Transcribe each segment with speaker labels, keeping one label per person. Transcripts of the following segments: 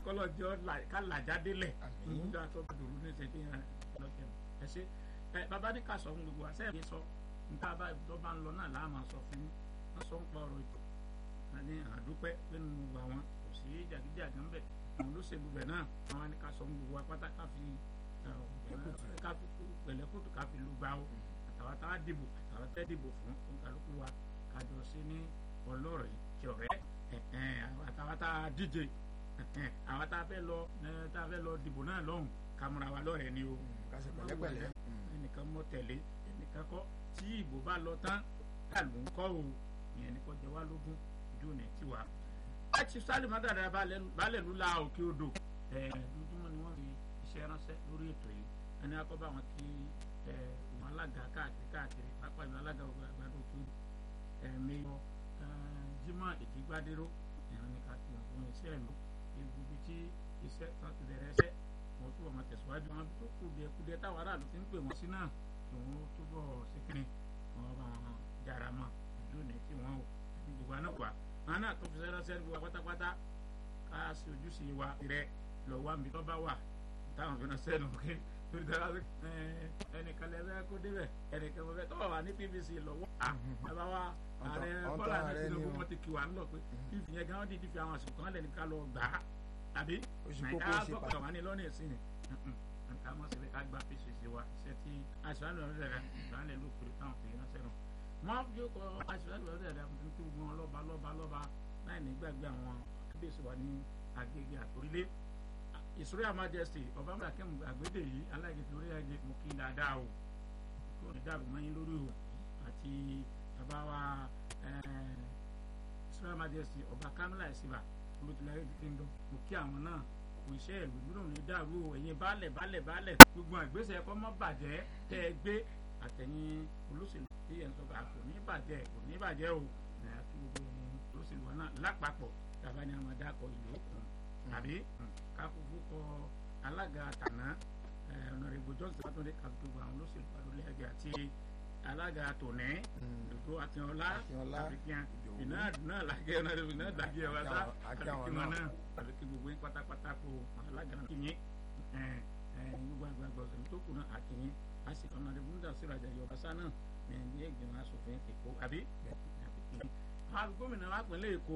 Speaker 1: kọ́lọ̀ jẹ́ ká làjáde lẹ̀
Speaker 2: Àmín.
Speaker 1: nígbà tó bá dòrú ní ìṣẹ́jú yẹn lọ́jọ́ ẹ ṣe ẹ bàbá ní ká sọ fún gbogbo àṣẹ mi sọ níta bá tó bá ń lọ náà láàmú sọ fún yín wọ́n sọ ń pa ọ̀rọ̀ ètò ní àdúpẹ́ nínú gbogbo àwọn kò sí jàgídíjàgan bẹ̀ àwọn olóṣèlú bẹ̀ náà àwọn ní ká sọ fún gbogbo apáta ká fi ká fi pẹ̀lẹ́kùtù ká fi lu gbà ó àtàwọn tá a dìbò àtàwọn tẹ́ dìbò fún kálukú wa kájọ sí ní ọlọ́rọ̀ yìí kí ọ̀rẹ́ àtàwọn tá a díje àwọn tá a fẹ́ lọ tá a fẹ́ lọ dìbò náà lọ́hùn kámúra wa lọ́rẹ̀ ni o
Speaker 2: kásì pẹ̀lẹ́pẹ̀lẹ́.
Speaker 1: ẹnìkan mọ tẹ̀lé ẹnìkan kọ́ tí ìbò bá lọ tán kálù ń kọ́ o ìyẹn ní kò jẹ́ wá lógún ojú ò ní tiwa. láti sálìmọ́ dàda balẹ̀ ló la òkè odò lójúmọ́ ni wọ́n fi iṣẹ́ ránṣẹ́ lórí ètò yìí ẹni akọ́bá wọn kí wọn alága káàkiri káàkiri pápá ìlú alága àgbàdo òkè odò ẹ̀ẹ́mẹ́yọ Jímọ̀ Èjìgbádéró ẹ̀rọ ní ká fi hàn fún iṣẹ́ ìlú ibi tí iṣẹ́ kan ti bẹ̀rẹ̀ iṣẹ́ wọn túbọ̀ máa tẹ̀síwájú wọn tó kù díẹ̀ kù díẹ̀ táwọn aráàlú ti ń pè wọ́n sí náà kí wọ́n túbọ̀ síkìrì wọn bá wọn jára mọ́ lónìí tí wọ́n ò ní gbogbo àná wà wọn náà tó fi sẹ́rẹ́ sẹ́rẹ́ gbogbo pátápátá ká sí ojúṣe wa rẹ lọ wá mi tó bá wà táwọn fi náà sẹ́nu kí lórí dára ẹnìkan lẹ́fẹ́ kó débẹ̀ ẹnìkan mo fẹ́ tọ́ wà ní PVC lọ́wọ́ àbá wa ààrẹ Bọ́lá náà Tinubu wọn ti kí wa ńlọ pé ìfìyẹn gan dídí fi àwọn àsìkò kan lẹ́nu ká lọ gbà á tàbí nàìjíríà gbọ́kọ̀ wà ní lọ́nà ìsìn nǹkan mọ̀ síbi ká gba pcc wa iṣẹ́ tí aṣọ́nà lọ́dẹ̀ rẹ̀ ìgbàlẹ̀ ló pèrè táwọn pèrè náà sẹ́nu. wọ́n yóò kọ aṣọ́nà lọ́dẹ̀ rẹ̀ fún kí gbogbo wọn lọ́ba lọ́ba lọ́ba láì ní gbàgbé àwọn kábíyèsí wa ní agbègbè àtòrílé. ìṣúrí majesty ọba mẹ́kẹ́mu àgbédè yìí aláìgbé lórí ẹgbẹ́ mo kí dáadáa o kí wọ́n dàrú mọ́yìn lórí o àti bàbá wa ìṣúrí majesty ọba kamila ìsìbà olùtìlẹ́yìn ti ń dán mo kí àwọn náà kò iṣẹ́ ìlú gbọ́dọ̀ ní dàrú o ẹ̀yin baálẹ̀ baálẹ̀ baálẹ̀ gbogbo àgbésẹ̀ ẹ̀kọ́ mọ́ bàjẹ́ tẹ́ ẹ gbé àtẹ̀yìn olóṣèlú tí ẹ̀ ń sọ kò ní bàjẹ́ kò ní bàjẹ́ o àti gbogbo ẹ̀yin olóṣèlú wọn náà lápapọ̀ tàbá ní àwọn adakọ̀ ìlú òkun tàbí káfífú kọ alága tàná ọ̀nàrẹ́gbò johnson látọ̀dé kàfífú àwọn olóṣèlú pàdólé ẹgbẹ́ àti alága tòní dòdò àtìọlá àfikíàn iná náà làgẹ ọ̀nàrẹ́gbò náà dàgẹ ọ̀wá sá àfikíwọn náà àfikí gbogbo yín pátápátá kó alága náà kìyìn gbogbo àgbàgbà ọ̀sẹ̀ tó kù náà àkìyìn a sì ọ̀nàrẹ́gbò nígbà sí ìrajà ìjọba sá náà ní ilé ìgbìmọ̀ asòfin èkó àbí gómìnà wa pínlẹ̀ èkó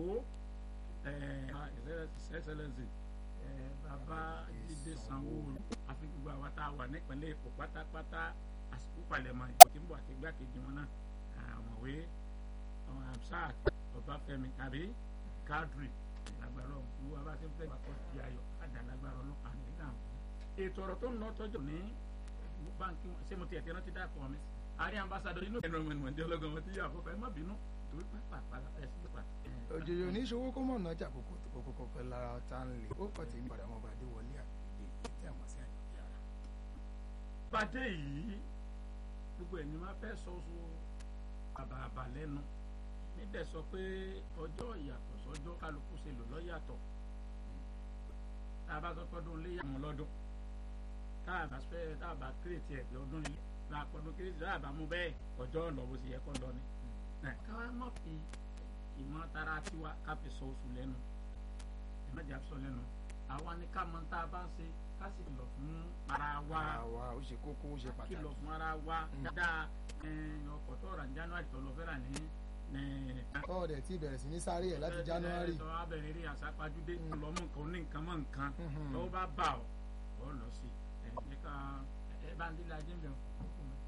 Speaker 1: excellence bàbá jíde sanwó-olu àfi gbogbo àwa tá a wà nípínlẹ̀ èkó pátápátá àsìkò palẹ̀mọ́ ìbò tí ń bọ̀ àti igbákejì wọn náà àmọ̀wé amsac ọbáfẹ́mi tàbí kadri lágbára ọ̀hún gbogbo àbá tí ń fẹ́ gbàgbọ́ di ayọ̀ àdá lágbára ọlọ́pàá nígbà wọn. ètò ọ̀rọ̀ tó ń lọ tọ́jú ní báńkì wọn ṣé mo ti ẹ̀ tẹ́ná ti dá àpò mi sí. àárín ambassadọ inú ẹ̀rọ ìmọ̀ ìmọ̀ ìjọ ọlọ́gàn wọn ti yà àkọ́kọ́ ẹ má bínú torí pápá àpàlà ẹ̀ sí pípa.
Speaker 2: òjòjò ní ìṣòwò kó mọ̀ náà jà kókó tó kókó pẹ́ lára tá ń lè ó kọ́ tèmi padà mọ́ bàdé wọlé àgbègbè tí a mọ̀ sí àyọ̀kẹ́ ara.
Speaker 1: pàdé yìí gbogbo ẹni máa fẹ́ sọ so àbàbà lẹ́nu níbẹ̀ sọ pé ọjọ́ ìyàtọ̀ sọjọ́ kálukú ṣe lò lọ́yàtọ̀ tá a bá sọ pọ́dún lé yàmú lọ́dún tá a bá fẹ́ tá a bá kírètì ẹ̀ pé ọdún ilé tá a pọ́dún kírètì tá a bá mú bẹ́ẹ̀ ọjọ́ lọ bó ṣe yẹ kó lọ ni. káwá má fi ìmọ̀ tara tiwa ká fi sọ oṣù lẹ́nu ìmọ̀jà sọ lẹ́nu àwa ni ká mọ tá a bá ń ṣe ká sì lọ fún ara wa
Speaker 2: àwa ó ṣe kókó ó ṣe pàtàkì.
Speaker 1: kìlọ̀ fún ara wa dáadáa ọkọ̀ tó rà ní january tó lọ fẹ́ rà ní.
Speaker 2: tọ́wọ́ dẹ̀ tí bẹ̀rẹ̀ sí ní sáré ẹ̀ láti january.
Speaker 1: tọ́wọ́ abẹ̀rẹ̀ rí àsápajúdé lọ́mú nǹkan ní nǹkan mọ́ nǹkan tọ́wọ́ bá bà ọ́ ọ́ lọ sí ẹ̀ ẹ̀ ká ẹ̀ bá ń dílé ajé mi ọ́